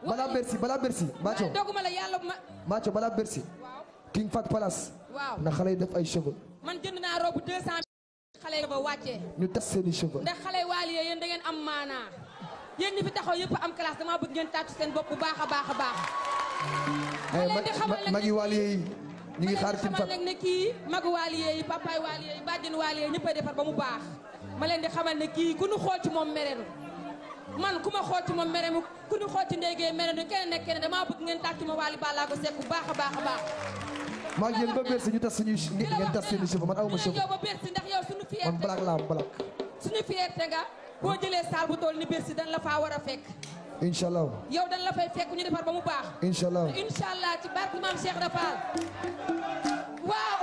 balaa Bercy balaa Bercy Macho doguma la yàlla ma Macho balaa Bercy waaw King Fat Palace waaw na xale yi def ay cheveux man jënd naa robe 200 xale yi ba wàccee ñu tas seeni cheveux ndax xale waali yee yéen da ngeen am maanaa yéen ñi fi taxaw yëpp am classe dama bëgg ngeen tàccu seen bopp bu baax a baax a baax ay leen di xamal nag magi waali yi ñu ngi xaar King ma Fat leen di xamal nag ne kii magu waali yee yi papaay waali yee yi bàjjen waali yee ñëppay defar ba mu baax ma leen di xamal ne kii ku ñu xool ci moom merenu man ku ma xool ci moom merenu ku ñu xool ci ndéygee merenu keneen nekk keneen damaa bëgg ngeen tàccu ma waali bàllaa ko sekk bu baax a baax a baax maa ngi yéen ba Bercy ñu tas suñuy ngeen tas seeni cheveux man awma cheveux yow ba Bercy ndax yow suñu man fierté black laa am black suñu fierté nga boo jëlee saal bu toll ni Bercy dañ la faa war a fekk incha allah yow dañ la fay fekk ñu defar ba mu baax incha allah incha allah ci barke maam Cheikh Rafal waaw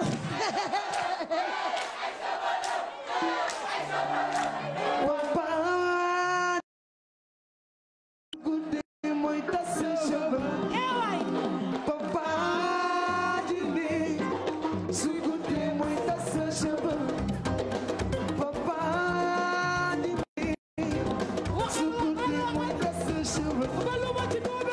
Papa guddi mooy tas sa cheveux Papa jindi su guddi mooy tas sa cheveux Papa jindi su guddi mooy tas sa cheveux Papa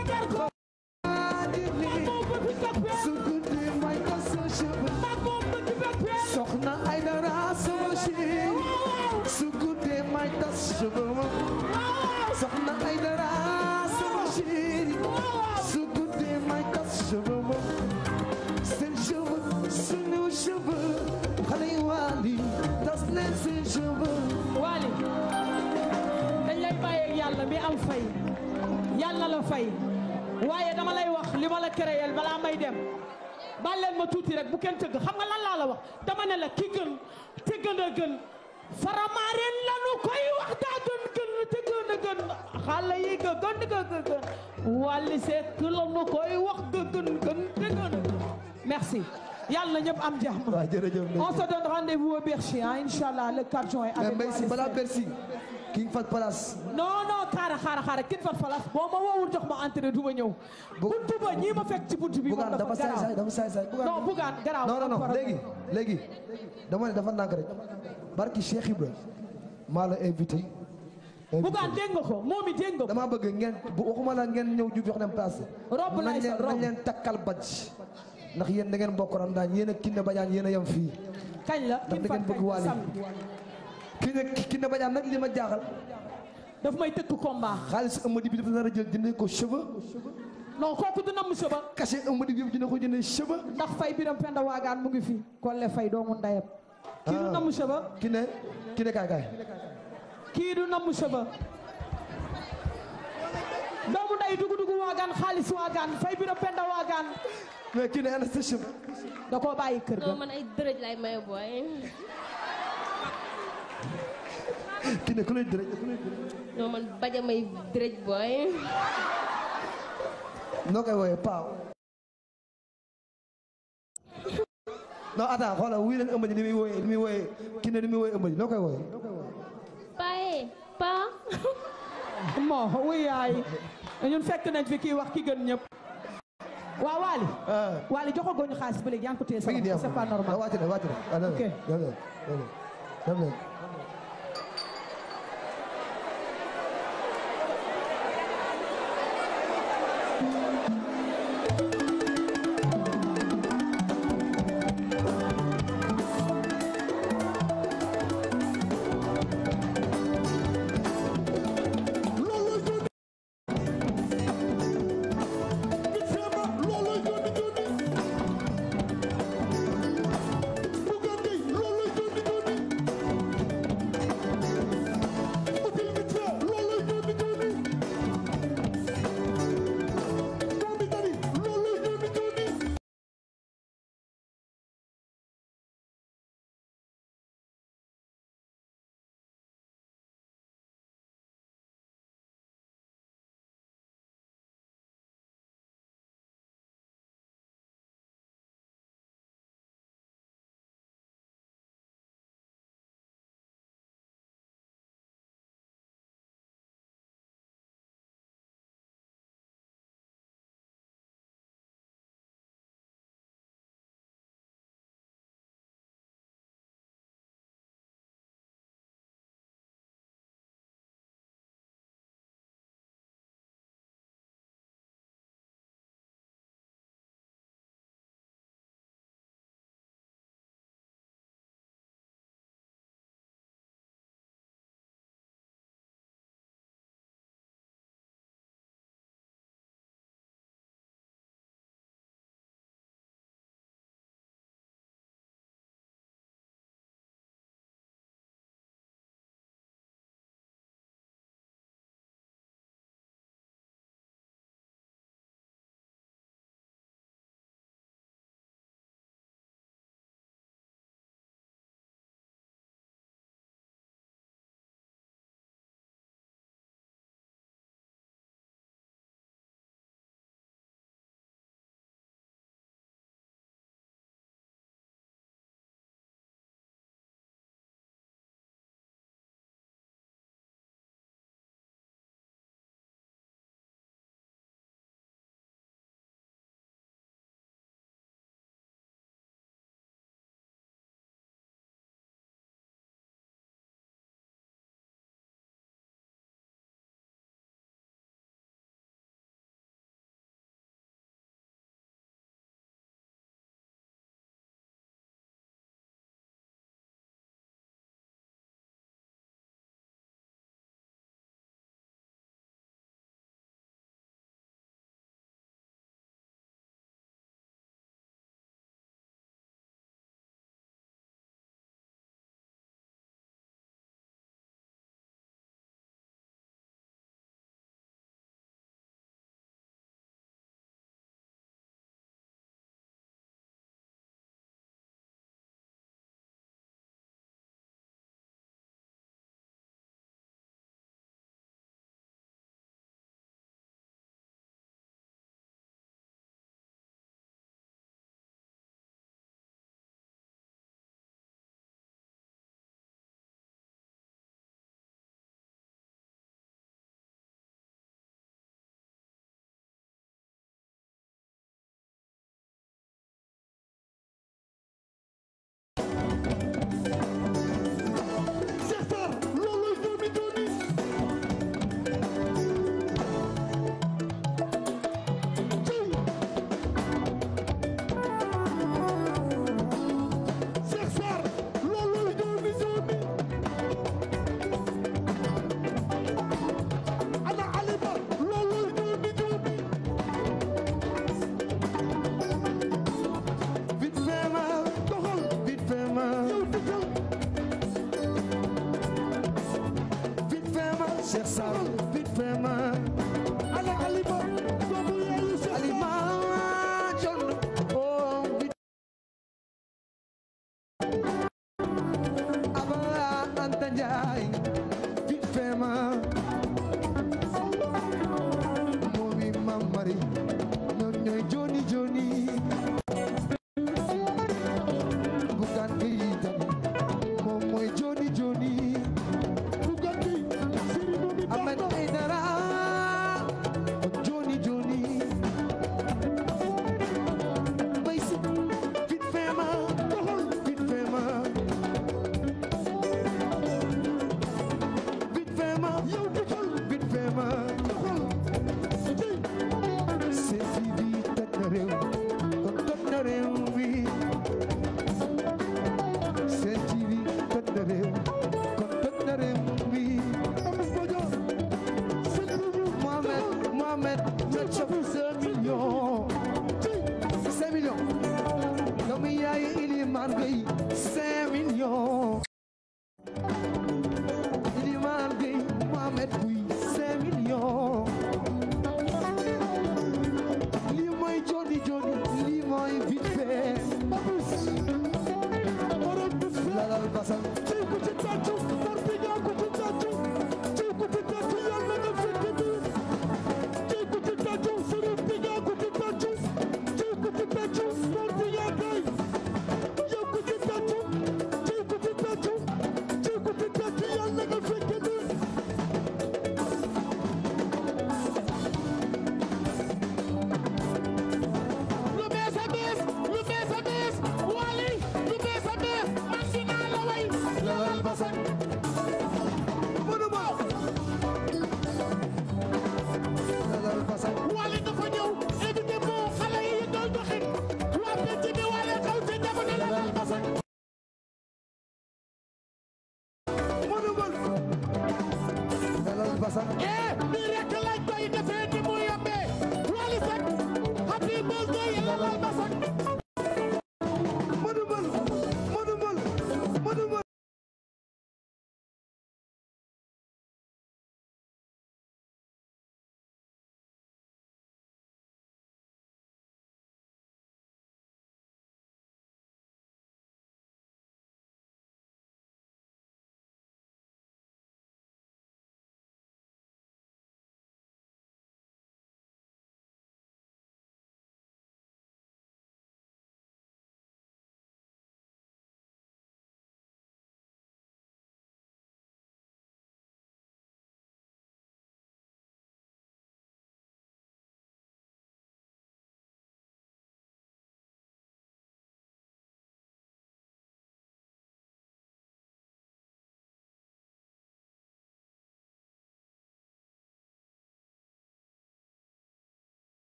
jindi su guddi mooy tas sa cheveux Soxna Aïdara sama chérie su guddi mooy tas cheveux Soxna Aïdara sama chérie su guddi mooy tas cheveux seen cheveux suñu cheveux xale yi waali tas leen seen cheveux Waly dañ lay bàyyi ak yàlla mi am fay yàlla la fay waaye dama lay wax li ma la créé balaa may dem baal leen ma tuuti rek bu kenn tëgg xam nga lan laa la wax dama ne la ki gën te gën a gën faramaareen lanu koy wax daa gën gën te gën a gën xale yi ga gën ga ga gën Waly Seck lanu koy wax ga gën gën te gën a gën merci yàlla na ñëpp am jàmm waaw jërëjëf on se donne rendez-vous au Bercy hein, Inch'Allah le 4 juin mais avec Mbaye si Waly balaa Seck. Bercy King Fat Palace non non xaaral xaaral xaaral kin fat falas boo ma woowul jox ma entrée du ma ñëw Bu- buntu ba ñii ma fekk ci buntu bi moom Bougane dafa saay saay garaaw dafa saay saay non bugaan garaaw non non non am léegi léegi dama ne dafa nànk rek barki Cheikh Ibra maa la invité bugaan dégg nga ko moom it dégg nga ko dama bëgg ngeen bu waxuma la ngeen ñëw ju jox leen place Rob laay nañ leen sol, rob. nañ leen takkal badge ndax yéen da ngeen bokk Ramadaan yéen ak Kiné Badiane yéen a yem fii kañ la ndax kin da ngeen fat bëgg Waly samedi Kiné Kiné Badiane nag li ma jaaxal daf may tëkk combat xaalis Amady bi dafa nar a jël jëndee ko cheveux non kooku du namm sëba cachet Amady bi yëpp dina ko jëndee cheveux ndax fay biram penda waagaan mu ngi fi kolle fay doomu ndayam kii du Ah. namm sëba Kiné Kiné kaay kaay kii du namm sëba doomu nday dugu dugu waagaan xaalis waagaan fay biram penda waagaan mais Kiné ana sa cheveux da koo bàyyi kër ga non man ay dërëj lay maye booy Kiné ku lay dërëj ku lay dërëj non man baja may dërëj booy noo koy wooyee paaw non attends xoolal wuy leen ëmbali ni muy wooyee ni muy wooyee Kiné ni muy wooyee ëmbali noo koy wooyee paye pa moo wuy yaay ñun fekk nañ fi kii wax ki gën ñëpp waaw Waly Waly joxagoo ñu xaalis ba léegi yaa ngi ko téye sa mi ngi loxo, c'est pas normal wàcc na wàcc na ah dem Ok. leen dem leen dem leen Loolu Cheikh Sarr vite fait ma ala kalima doomu yaayu Cheikh Alima John oh vite Aba Anta Ndiaye vite fait ma Momi Mamari ñoo ñooy Joni Joni Bukan Gueye tamit moom mooy Joni Joni Bugatti Serigne Momi Ahmed Bamba Aidara Joni Joni Bay si vite fait ma doxal vite fait ma vite fait ma yow doxal vite fait ma doxal Sen TV toj na réew kon toj na réew mi Sen TV toj na réew kon toj na réew mi Amis Bodio Serigne Momi Mohamed, Mohamed, na chop 5 millions. 5 millions. Doomu yaay Iliman Gueye 5 millions. Iliman Gueye, Mohamed Gueye 5 millions. Lii mooy Joni Joni, lii mooy vite fait. borom bis fe Lalal basal, ci ku ci tàccu mor bi ñaa ku ci tàccu ci ku ci tàccu yàlla nga fekk bi ci ku ci tàccu Serigne bi ñaa ku ci tàccu ci ku ci tàccu mor bi ñaa kay yow ku ci tàccu ci ku ci tàccu ci ku ci tàccu yàlla nga fekk bi lu bees a bees lu bees a bees Wally lu bees a bees man dinaa la way lalal basal mënu ma. Lalal basal. Wally dafa ñëw évité moo xale yi doon doxin waa penc bi Wally xaw ci jamono lalal basal mënu ma. Lalal basal. eh nii rek lañ koy defee ni mu yombee Wally Seck happy birthday lalal basal mënu ma. mënu ma. mënu ma.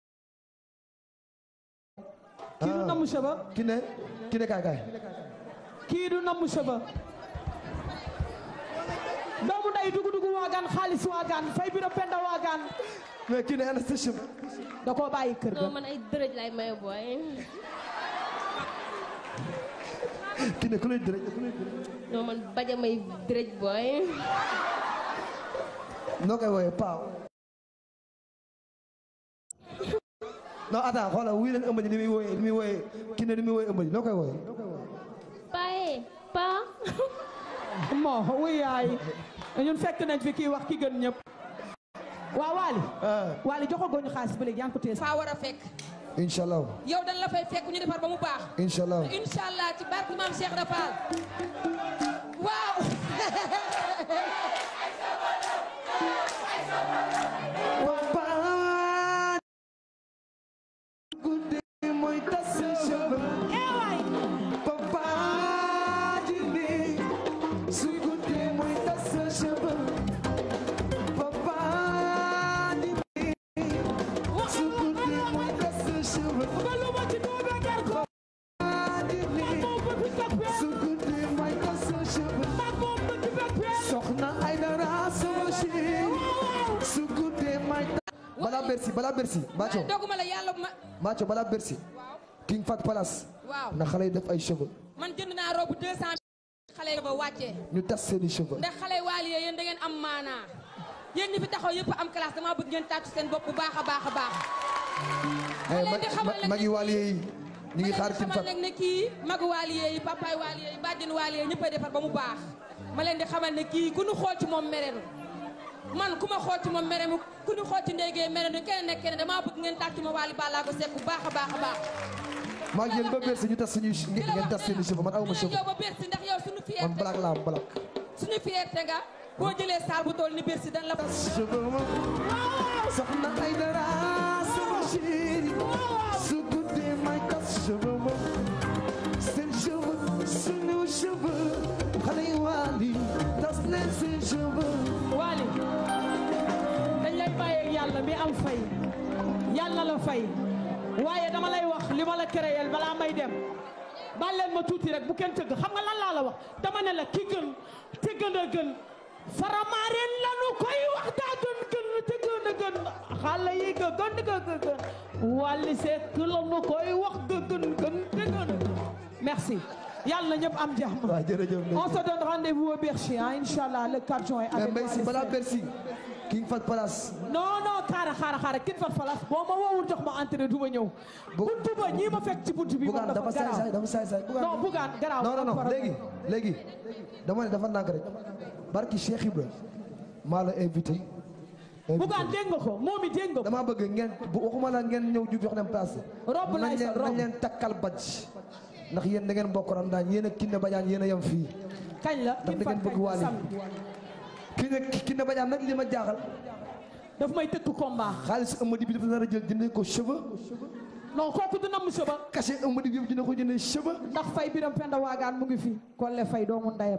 kii du namu saba ki ne ki ne kaay kaay kii du namm cheveux doomu nday dugu dugu waagaan xaalis waagaan fay biro penda waagaan mais kii ne ana sa cheveux da koo bàyyi kër ga non man ay dërëj lay maye booy kii ne ku lay dërëj ku lay dërëj non man baja may dërëj booy noo koy wooyee paaw non attends xoolal wuy leen ëmb ji ni muy wooyee ni muy wooyee kii ne ni muy wooyee ëmb ji noo koy wooyee paaye paa moo wuy yaay ñun fekk nañ fi kii wax ki gën ñëpp waa Waly ah Waly joxo gooñu xaalis ba léegi yaa ngi ko téye faa war a fekk incha allah yow dañ la fay fekk ñu defar ba mu baax incha allah incha allah ci barke maam Cheikh Rafal waaw papa guddi mooy tas sa cheveux papa jindi su guddi mooy tas sa cheveux papa jindi su guddi mooy tas sa cheveux papa jindi su guddi mooy tas sa cheveux soxna ay dara sama chéri su guddi mooy tas balaa Bercy balaa Bercy Macho doguma la yàlla ma Macho balaa Bercy King Fat Palace waaw na xale yi def ay cheveux man jënd naa robu 200 xale yi ba wàccee ñu tas seeni cheveux ndax xale waali yee yéen da ngeen am maanaa yéen ñi fi taxaw yëpp am classe dama bëgg ngeen tàccu seen bopp bu baax a baax a baax ay leen di xamal nag mag yi waal yi ñu ngi xaar ma King leen di xamal Fat nag ne kii magu waaliye yi papaay waaliye yi bàjjen waaliye yi ñëppay defar ba mu baax ma leen di xamal ne kii ku ñu xool ci moom merenu man ku ma xool ci moom merenu ku ñu xool ci ndéygee merenu keneen nekk keneen damaa bëgg ngeen tàccu ma waali bàllaa ko sekk bu baax a baax a baax maa ngi yéen ba Bercy ñu tas suñuy di la ngeen wax tas seeni cheveux man awma dinañ cheveux yow ba Bercy ndax yow suñu man fierté black laa am black suñu fierté nga boo jëlee saal bu toll ni Bercy dañ la cheveux ma soxna ay dara sama chéri su guddee may tas cheveux ma seen cheveux suñu cheveux xale yi waal yi tas leen seen cheveux Waly dañ lay bàyyeeg yàlla mi am fay yàlla la fay waaye dama lay wax li ma la créel balaa may dem baal leen ma tuuti rek bu kenn tëgg xam nga lan laa la wax dama ne la ki gën te gën a gën faramaareen lanu koy wax daa gën gën te gën a gën xale yi ga gën ga ga gën Waly Seck lanu koy wax ga gën gën te gën a gën merci yàlla na ñëpp am jàmm waaw jërëjëf on se donne rendez-vous au Bercy hein, Inch'Allah le 4 juin mais avec Mbaye si Waly balaa Seck. Bercy King Fat Palace non non xaaral xaaral xaaral kin fat falas boo ma woowul jox ma entrée du ma ñëw buntu ba ñii ma fekk ci buntu bi moom Bougane dafa dafa saay saay garaaw dafa saay saay Bougane non Bougane garaaw non non am non problème. léegi léegi dama ne dafa nànk rek barki Cheikh Ibra maa la invité Bougane dégg nga ko moom it dégg nga ko dama bëgg ngeen bu waxuma la ngeen ñëw ju jox leen place Rob lay nañ sol, leen rob. nañ leen takkal badge ndax yéen da ngeen bokk Ramadaan yéen ak Kiné Badiane yéen a yem fii kañ la ndax kin da ngeen fat bëgg kañ Waly samedi Kiné Kiné Badiane nag li ma jaaxal daf may tëkk combat xaalis ëmmadi bi dafa nar a jël jëndee ko cheveux non kooku du namm sëba cachet ëmmadi bi yëpp dina ko jëndee cheveux ndax fay biram penda waagaan mu ngi fi kolle fay doomu ndayam